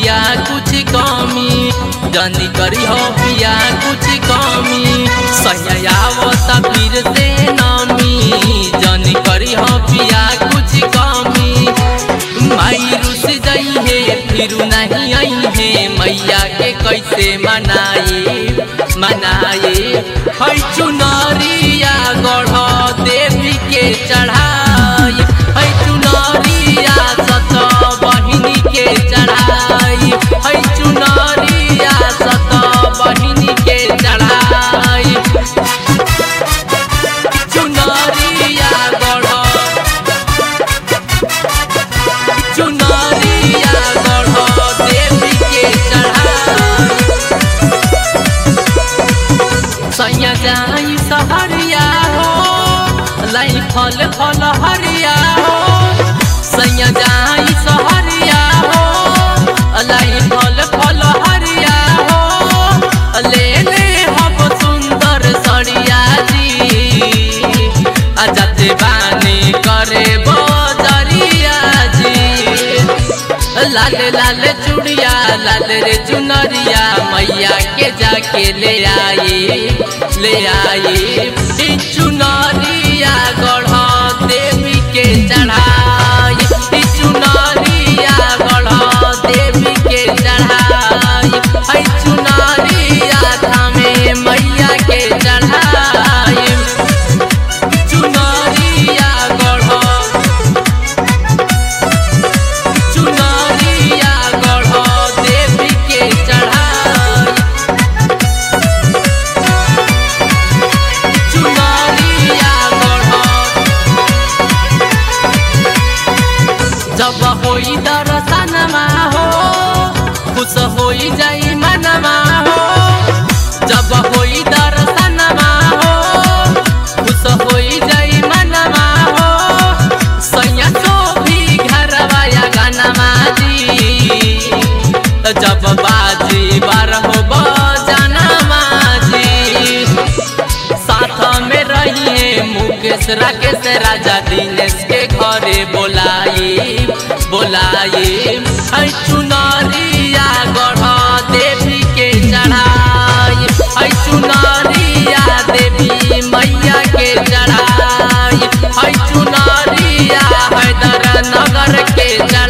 पिया कुछ कमी जनी करी हो पिया कुछ कमी सयावता फिर से नामी जनी करी हो पिया कुछ कमी माई रुस गई है फिर नहीं आई है मैया के कैसे मनाए मनाए है चुनरिया गढ़ देवी के चढ़ाई है चुनरिया सत बहिनी के चढ़ाई है चुनरिया सत बहिनी के चढ़ाई चुनरिया गढ़ चुनरिया गढ़ देवी के चढ़ाई सैया जाई सहरिया हो लाई फल फल हरिया हो सैया जाई सहरिया हो लाई फल फल हरिया हो ले ले हम सुंदर सड़िया जी अजते बानी करे बजरिया जी लाल लाल चुड़िया लाल रे चुनरिया मैया के जाके ले आई ले आई ई चुनरिया गढ़ देवी के चढ़ाई ई चुनरिया गढ़ देवी के चढ़ाई ई चुनरिया थामे मैया के चढ़ाई चुनरिया गढ़ चुनरिया गढ़ देवी के चढ़ाई चुनरिया गढ़ जब होई दर्शनमा हो खुश होई जाई मनमा हो जब होई दर्शनमा हो खुश होई जाई मनमा हो सैया तो भी घरवा या गनमा जी जब बाजी बारह बजानमा जी साथ में रहिए मुकेश राकेश राजा दिनेश के घरे बोलाई बोलाई है चुनरिया गढ़ देवी के चढ़ाई है चुनरिया देवी मैया के चढ़ाई है चुनरिया हैदर नगर के चढ़ाई